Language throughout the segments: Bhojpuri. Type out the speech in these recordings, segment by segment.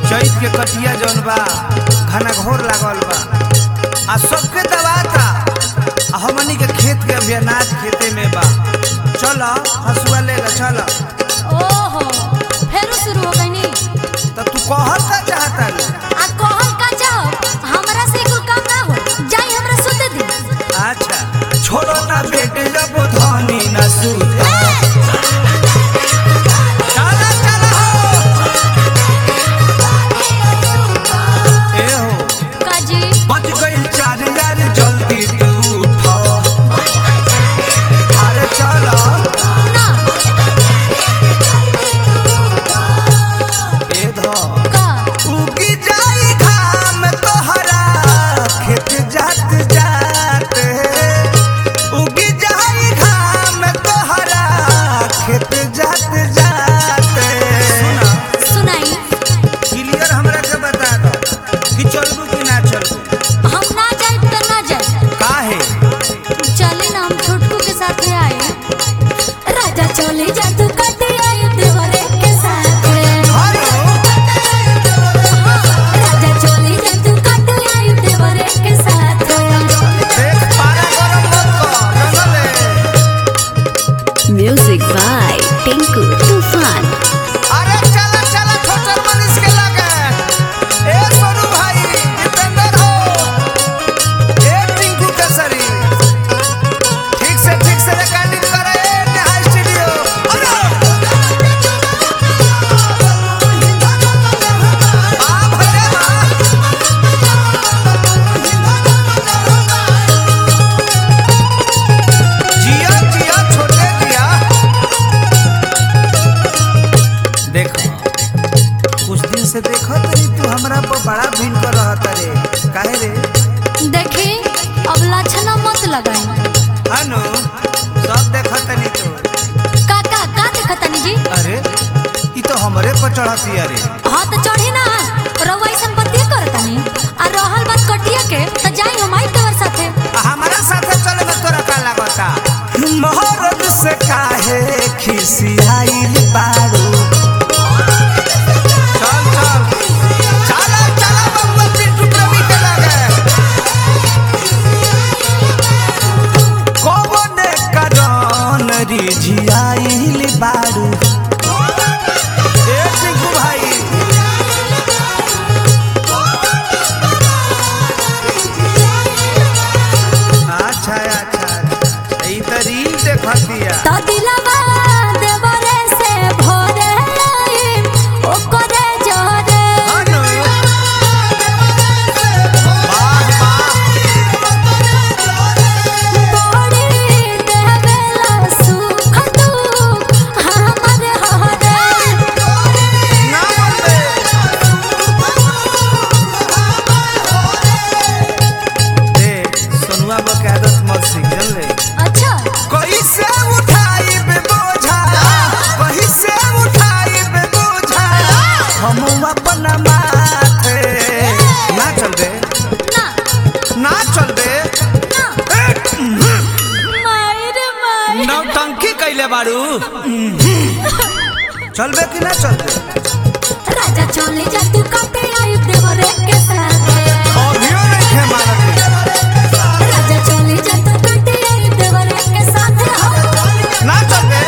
चैत के कटिया जौन बा घना घोर लागल बा आ सबके दबाता आ हमनी के खेत के अभी अनाज खेते में बा चल हसुआ ले ला चल ओहो फेरो शुरू हो गई तो तू कहत का चाहता रे आ कहल का जाओ हमरा से कोई काम ना हो जाई हमरा सुते दी अच्छा छोड़ो ना बेटे जब धनी न सूता चला चला हो ए हो काजी बच गई चार यार जल्दी तू उठो अरे चलो ना ए धो का उगी जाई घाम तोहरा खेत जात जात उगी जाई घाम तोहरा खेत जात जात सुना सुनाई क्लियर हमरा के बता दो कि चलबू कि ना चलबू हम ना जाए तो ना जाए काहे चले ना हम छोटकू के साथ आए राजा चले जा तू कटे आए देवरे के साथ हेलो राजा चले जा तू कटे आए देवरे के साथ देख पारा गरम मत कर रंगले Music by Tinku Tufan. अरे चला चला छोटर मनीष के लगे ए सोनू भाई दीपेंद्र हो ए टिंकू केसरी ठीक से ठीक से रिकॉर्डिंग करे ए नेहा स्टूडियो अरे आ भले बा जिया जिया छोटे जिया देखो कुछ दिन से देखो तरी तू हमरा पर बड़ा भीड़ कर रहा रे काहे रे देखी अब लाछना मत लगाई हनु सब देखो तनी तो काका का देखतनी जी अरे ई तो हमरे पर चढ़ती अरे हाँ तो चढ़ी ना रउआ ऐसन बतिया करतनी आ रहल बात कटिया के तो जाई हम आई तोर साथे हमारा साथे चले में तोरा का लागता मोहरत से काहे खिसियाइल बारू चल चल चला चला बम्बल पिंटू प्रवी के लगे कोने करन रिझियाइल बारू ए टिंकू भाई अच्छा अच्छा ई त रील देखतिया तो दिलवा देवरे से भोरे आई ओकरे जोरे हनु वाह वाह बड़ी देवेला सुख दुख हमर हरे ना बोलबे देख सोनुआ बा के आदत मत सीख ले अच्छा कैसे उठाई बे बोझा कैसे उठाई बे बोझा हम अपना माथे ना चल बे ना ना चल बे ना माई रे माई नौटंकी कैले बारू चलबे कि ना चलबे राजा चले जा तू काटे आई देवरे के साथ अभियो नहीं थे मारत राजा चले जा तू काटे आई देवरे के साथ ना चलबे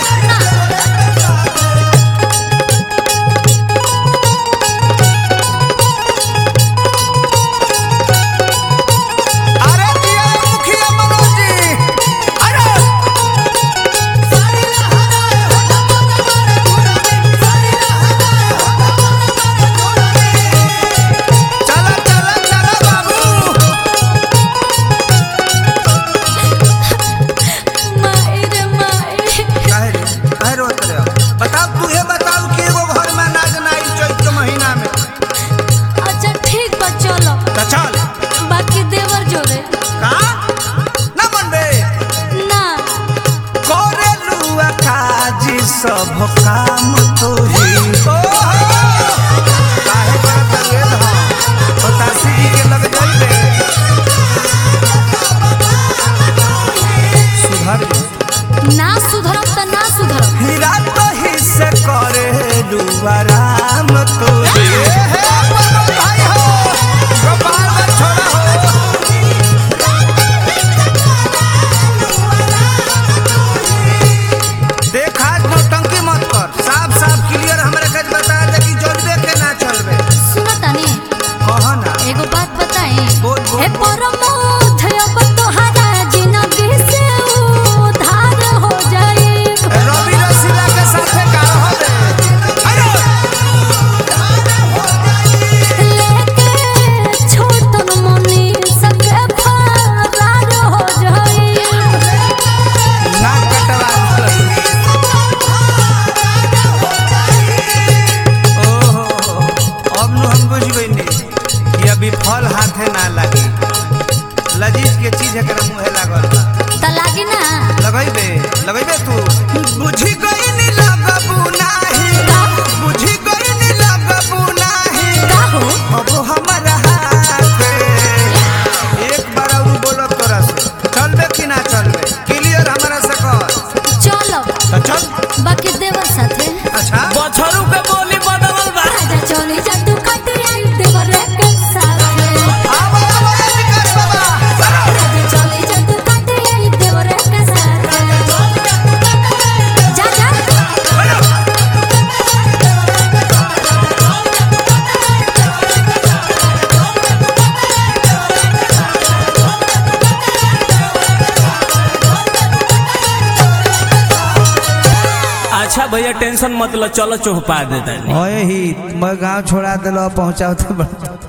अरे दिया मुखिया मनोज जी अरे चला चला चला बाबू माई रे माई काहे रे काहे रोत रहे हो? बताओ तू ये बताओ कि एगो घर में अनाज ना आई चैत के महीना में अच्छा ठीक बा चलो तो चल बाकी देवर जोरे का ना मनबे ना करे लुआ काजी सब काम तो ही काहे करत रे धा बतासी जी के लग जाइबे सुधर जा। ना सुधरब त ना सुधरब हीरा तो ही से करे लुआ राम तो ही फल हाथे ना लगी लजीज के चीज एकरा मुहे लागल बा त लागी ना लगैबे लगैबे तू बुझी गई नी लगबू नाही बुझी गई नी लगबू नाही का हो अब हमारा हाथ एक बार और बोलो तोरा से चलबे कि ना चलबे क्लियर हमारा से कर चलो तो चल बाकी देवर साथे अच्छा बछरू के बोली बदलल बा राजा चली जादू कटिया देवर के साथे आवा आवा विकास बाबा राजा चली जादू कटिया देवर के साथे जा जा अच्छा भैया टेंशन मत लो चलो चौपा देता ओए ही मैं गांव छोड़ा दिलो पहुंचाओ तो बड़ा